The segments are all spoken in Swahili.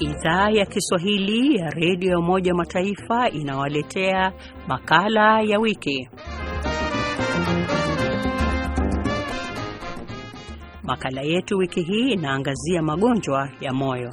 Idhaa ya Kiswahili ya redio ya Umoja wa Mataifa inawaletea makala ya wiki. Makala yetu wiki hii inaangazia magonjwa ya moyo.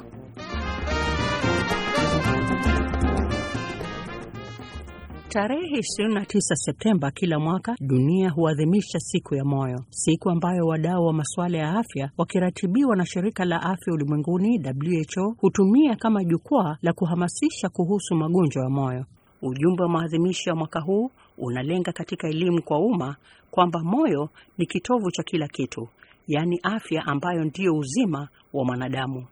Tarehe 29 Septemba kila mwaka dunia huadhimisha siku ya moyo, siku ambayo wadau wa masuala ya afya wakiratibiwa na shirika la afya ulimwenguni WHO hutumia kama jukwaa la kuhamasisha kuhusu magonjwa ya moyo. Ujumbe wa maadhimisho ya mwaka huu unalenga katika elimu kwa umma kwamba moyo ni kitovu cha kila kitu, yaani afya ambayo ndiyo uzima wa mwanadamu.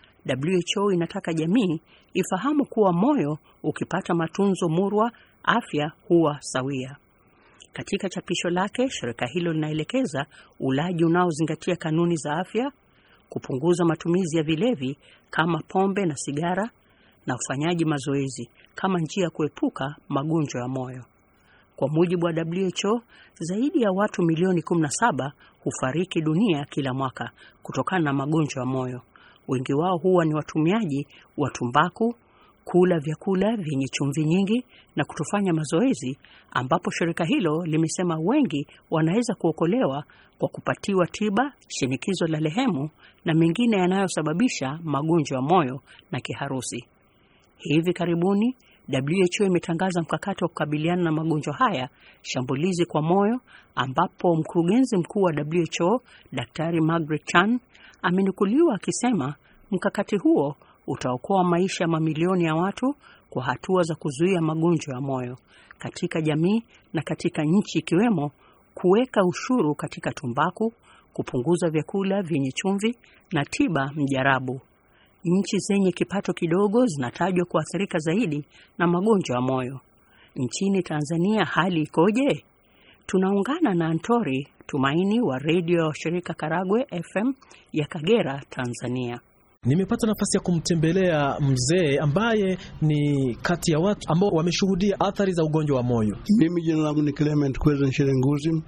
WHO inataka jamii ifahamu kuwa moyo ukipata matunzo murwa afya huwa sawia. Katika chapisho lake, shirika hilo linaelekeza ulaji unaozingatia kanuni za afya, kupunguza matumizi ya vilevi kama pombe na sigara, na ufanyaji mazoezi kama njia ya kuepuka magonjwa ya moyo. Kwa mujibu wa WHO, zaidi ya watu milioni 17 hufariki dunia kila mwaka kutokana na magonjwa ya moyo. Wengi wao huwa ni watumiaji wa tumbaku, kula vyakula vyenye chumvi nyingi na kutofanya mazoezi, ambapo shirika hilo limesema wengi wanaweza kuokolewa kwa kupatiwa tiba, shinikizo la lehemu na mengine yanayosababisha magonjwa ya moyo na kiharusi. Hivi karibuni WHO imetangaza mkakati wa kukabiliana na magonjwa haya shambulizi kwa moyo, ambapo mkurugenzi mkuu wa WHO Daktari Margaret Chan amenukuliwa akisema mkakati huo utaokoa maisha ya mamilioni ya watu kwa hatua za kuzuia magonjwa ya moyo katika jamii na katika nchi ikiwemo kuweka ushuru katika tumbaku, kupunguza vyakula vyenye chumvi na tiba mjarabu. Nchi zenye kipato kidogo zinatajwa kuathirika zaidi na magonjwa ya moyo. Nchini Tanzania hali ikoje? Tunaungana na Antori Tumaini wa redio ya shirika Karagwe FM ya Kagera, Tanzania. Nimepata nafasi ya kumtembelea mzee ambaye ni kati ya watu ambao wameshuhudia athari za ugonjwa wa moyo. Mimi jina langu ni Clement Kweza Nsherenguzi,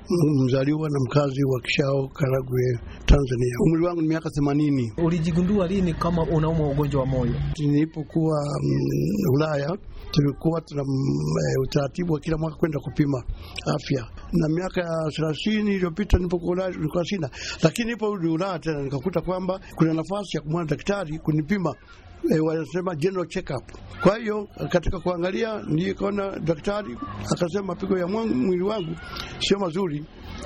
mzaliwa na mkazi wa Kishao, Karagwe, Tanzania. Umri wangu ni miaka themanini. Ulijigundua lini kama unaumwa ugonjwa wa moyo? Nilipokuwa mm, Ulaya tulikuwa tuna e, utaratibu wa kila mwaka kwenda kupima afya, na miaka ya thelathini iliyopita nilipokuwa Ulaya nilikuwa sina, lakini niliporudi Ulaya tena nikakuta kwamba kuna nafasi ya kumwona daktari kunipima E, wanasema general check up. Kwa hiyo katika kuangalia ndiye kaona daktari akasema mapigo ya mwangu, mwili wangu sio mazuri,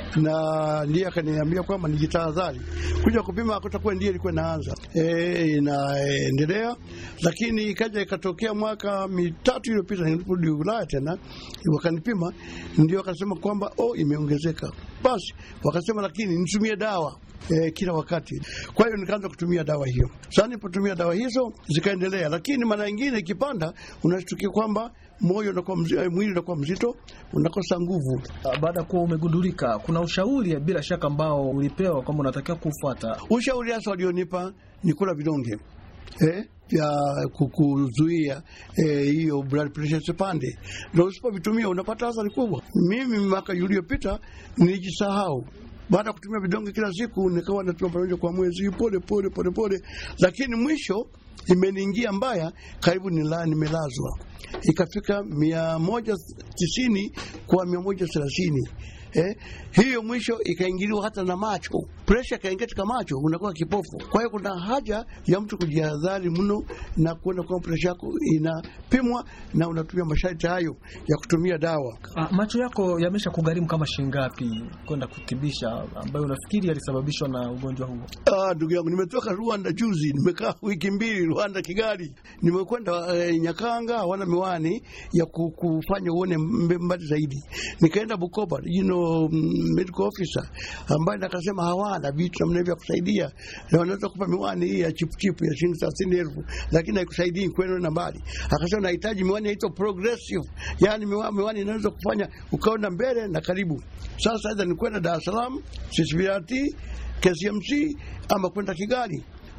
na ndiye akaniambia kwamba nijitahadhari kuja kupima, akutakuwa ndiye ilikuwa inaanza e, inaendelea, lakini ikaja ikatokea mwaka mitatu iliyopita niliporudi Ulaya tena wakanipima, ndio wakasema kwamba oh, imeongezeka. Basi wakasema lakini nitumie dawa E, kila wakati. Kwa hiyo nikaanza kutumia dawa hiyo. Sasa nilipotumia dawa hizo zikaendelea, lakini mara nyingine ikipanda, unashtukia kwamba moyo unakuwa mzito, mwili unakuwa mzito, unakosa nguvu. Baada ya kuwa umegundulika, kuna ushauri bila shaka ambao ulipewa kwamba unatakiwa kufuata? Ushauri hasa walionipa ni kula vidonge eh, vya kukuzuia hiyo eh, blood pressure isipande, na usipovitumia unapata athari kubwa. Mimi mwaka uliopita nilijisahau baada ya kutumia vidonge kila siku nikawa natumia pamoja kwa mwezi pole pole pole pole, lakini mwisho imeniingia mbaya, karibu nila nimelazwa, ikafika mia moja tisini kwa mia moja thelathini. Eh, hiyo mwisho ikaingiliwa hata na macho, presha ikaingia katika macho, unakuwa kipofu. Kwa hiyo kuna haja ya mtu kujihadhari mno na kuona kwamba presha yako inapimwa na unatumia masharti hayo ya kutumia dawa. Ah, macho yako yamesha kugharimu kama shingapi kwenda kutibisha, ambayo unafikiri yalisababishwa na ugonjwa huo? Ah, ndugu yangu, nimetoka Rwanda juzi, nimekaa wiki mbili Rwanda, Kigali. Nimekwenda eh, Nyakanga, hawana miwani ya kufanya uone mbali zaidi. Nikaenda Bukoba, you know, medical officer ambaye nakasema hawana vitu namna vya kusaidia, wanaweza kupa miwani hii ya chipuchipu ya shilingi thelathini elfu lakini haikusaidii kwenda na mbali. Akasema nahitaji miwani yaitwa progressive, yani miwani inaweza kufanya ukaona mbele na karibu. Sasa aidha ni kwenda Dar es Salaam CCBRT KCMC ama kwenda Kigali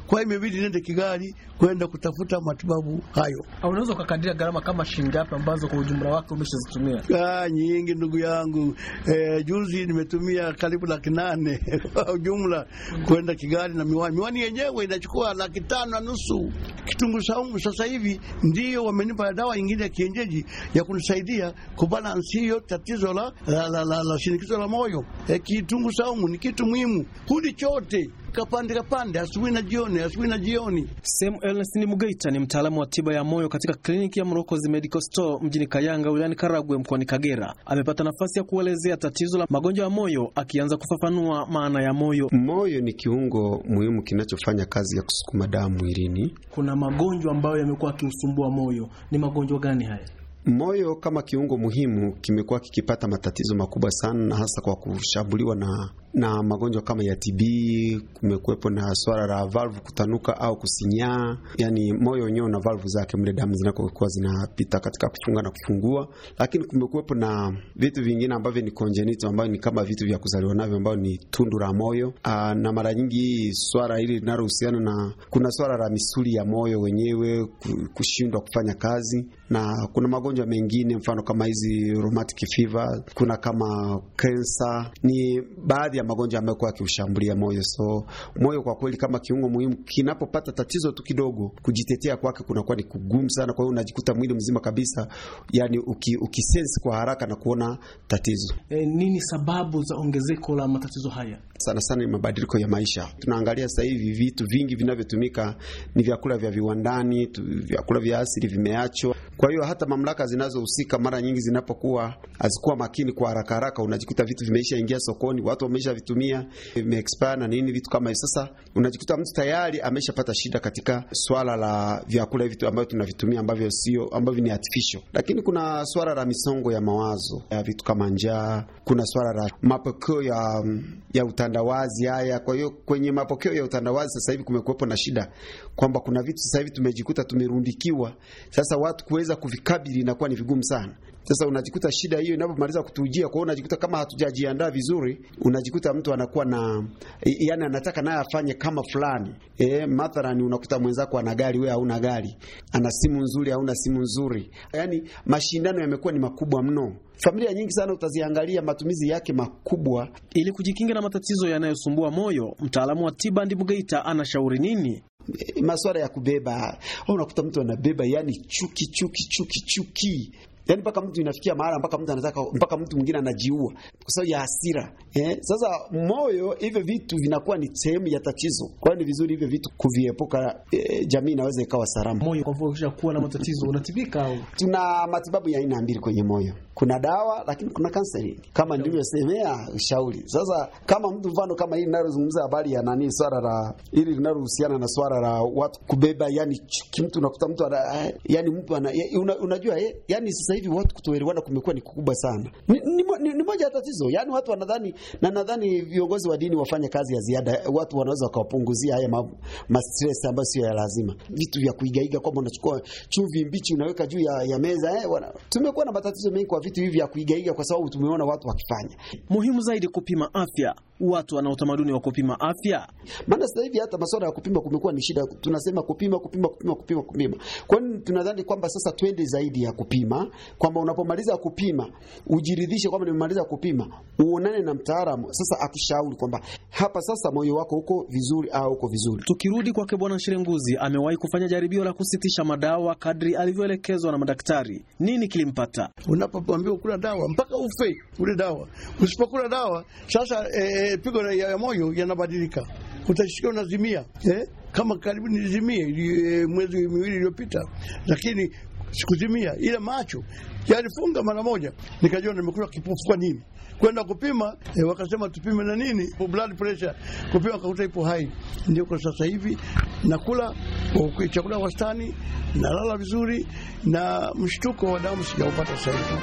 Kwa hiyo imebidi niende Kigali kwenda kutafuta matibabu hayo. Unaweza ukakadiria gharama kama shilingi ngapi ambazo kwa ujumla wake umeshazitumia? Ah, nyingi ndugu yangu. Eh, juzi nimetumia karibu laki nane kwa ujumla kwenda Kigali na miwani. Miwani yenyewe inachukua laki tano na nusu. Kitunguu saumu sasa hivi ndio wamenipa dawa nyingine ya kienyeji ya kunisaidia kubalansi hiyo tatizo la, la, la, la, la shinikizo la moyo. Eh, kitunguu saumu ni kitu muhimu. Huli chote kapande kapande, asubuhi na jioni, asubuhi na jioni. Sam Ernest Mugeita ni mtaalamu wa tiba ya moyo katika kliniki ya Mrokozi Medical Store mjini Kayanga wilayani Karagwe mkoani Kagera. Amepata nafasi ya kuelezea tatizo la magonjwa ya moyo, akianza kufafanua maana ya moyo. Moyo ni kiungo muhimu kinachofanya kazi ya kusukuma damu mwilini. Kuna magonjwa ambayo yamekuwa akiusumbua moyo. Ni magonjwa gani haya? Moyo kama kiungo muhimu kimekuwa kikipata matatizo makubwa sana, na hasa kwa kushambuliwa na na magonjwa kama ya TB. Kumekuwepo na swala la valvu kutanuka au kusinyaa, yani moyo wenyewe na valvu zake mle damu zinakokuwa zinapita katika kufunga na kufungua. Lakini kumekuwepo na vitu vingine ambavyo ni congenital, ambavyo ni kama vitu vya kuzaliwa navyo, ambavyo ni tundu la moyo. Aa, na mara nyingi swala hili linalohusiana na, kuna swala la misuli ya moyo wenyewe kushindwa kufanya kazi, na kuna magonjwa mengine mfano kama hizi rheumatic fever, kuna kama kansa, ni baadhi ya magonjwa ambayo kwa kiushambulia moyo. So moyo kwa kweli kama kiungo muhimu kinapopata tatizo tu kidogo, kujitetea kwake kunakuwa ni kugumu sana. Kwa hiyo unajikuta mwili mzima kabisa, yani uki, ukisense kwa haraka na kuona tatizo. E, nini sababu za ongezeko la matatizo haya? Sana sana ni mabadiliko ya maisha. Tunaangalia sasa hivi vitu vingi vinavyotumika ni vyakula vya viwandani tu, vyakula vya asili vimeachwa. Kwa hiyo hata mamlaka zinazohusika mara nyingi zinapokuwa hazikuwa makini kwa haraka haraka, unajikuta vitu vimeisha ingia sokoni, watu wameisha vitumia, vimeexpire na nini, vitu kama hiyo. Sasa unajikuta mtu tayari ameshapata shida katika swala la vyakula hivi ambavyo tunavitumia ambavyo sio ambavyo ni artificial. Lakini kuna swala la misongo ya mawazo ya vitu kama njaa, kuna swala la mapokeo ya ya utandawazi haya. Kwa hiyo kwenye mapokeo ya utandawazi sasa hivi kumekuwepo na shida kwamba kuna vitu sasa hivi tumejikuta tumerundikiwa, sasa watu kuweza kuvikabili inakuwa ni vigumu sana. Sasa unajikuta shida hiyo inapomaliza kutujia, kwa hiyo unajikuta kama hatujajiandaa vizuri, unajikuta mtu anakuwa na yani, anataka naye afanye kama fulani e, mathalani unakuta mwenzako ana gari, wewe hauna gari, ana simu nzuri, hauna simu nzuri, yani mashindano yamekuwa ni makubwa mno. Familia nyingi sana utaziangalia matumizi yake makubwa. Ili kujikinga na matatizo yanayosumbua moyo, mtaalamu wa tiba Ndimugeita anashauri nini? E, masuala ya kubeba, unakuta mtu anabeba yani chuki chuki chuki chuki Yaani mpaka mtu inafikia mahali mpaka mtu anataka mpaka mtu mwingine anajiua kwa sababu ya hasira. Eh, sasa moyo, hivyo vitu vinakuwa ni sehemu ya tatizo. Kwa hiyo ni vizuri hivyo vitu kuviepuka, eh, jamii inaweza ikawa salama. Moyo kwa mfano ukisha kuwa na matatizo unatibika au? Tuna matibabu ya aina mbili kwenye moyo. Kuna dawa lakini kuna counseling. Kama nilivyosemea ushauri. Sasa kama mtu mfano kama hili linalozungumza habari ya nani swala la hili linalohusiana na swala la watu kubeba yani mtu unakuta mtu ana, yani mtu ana, una, unajua eh, yani sasa hivi watu kutoelewana kumekuwa ni kukubwa sana. Ni, ni, ni, ni moja ya tatizo. Yaani watu wanadhani na nadhani viongozi wa dini wafanye kazi ya ziada. Watu wanaweza wakawapunguzia haya ma, ma stress ambayo sio ya lazima. Vitu vya kuigaiga kwamba unachukua chumvi mbichi unaweka juu ya, ya meza eh, wana. Tumekuwa na matatizo mengi kwa vitu hivi vya kuigaiga kwa sababu tumeona watu wakifanya. Muhimu zaidi kupima afya. Watu wana utamaduni wa kupima afya. Maana sasa hivi hata masuala ya kupima kumekuwa ni shida. Tunasema kupima kupima kupima kupima kupima. Kwa nini tunadhani kwamba sasa twende zaidi ya kupima kwamba unapomaliza kupima ujiridhishe kwamba nimemaliza kupima, uonane na mtaalamu sasa akushauri kwamba hapa sasa moyo wako uko vizuri au uko vizuri. Tukirudi kwake Bwana Shirenguzi, amewahi kufanya jaribio la kusitisha madawa kadri alivyoelekezwa na madaktari. Nini kilimpata? Unapoambiwa kula dawa mpaka ufe ule dawa, usipokula dawa sasa e, pigo ya moyo yanabadilika, utashika unazimia eh? Kama karibu nilizimie e, mwezi miwili iliyopita, lakini sikuzimia, ila macho yalifunga mara moja, nikajua nimekula kipofu. Kwa nini? Kwenda kupima e, wakasema tupime na nini, blood pressure, kupima kakuta ipo hai. Ndio kwa sasa hivi nakula chakula wastani, nalala vizuri, na mshtuko wa damu sijaupata sasa hivi.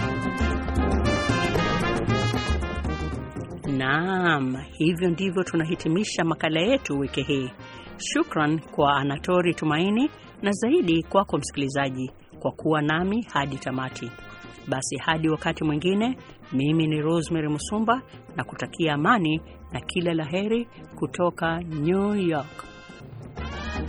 Naam, hivyo ndivyo tunahitimisha makala yetu wiki hii. Shukran kwa Anatori Tumaini na zaidi kwako msikilizaji kwa kuwa nami hadi tamati. Basi hadi wakati mwingine, mimi ni Rosemary Musumba na kutakia amani na kila laheri kutoka New York.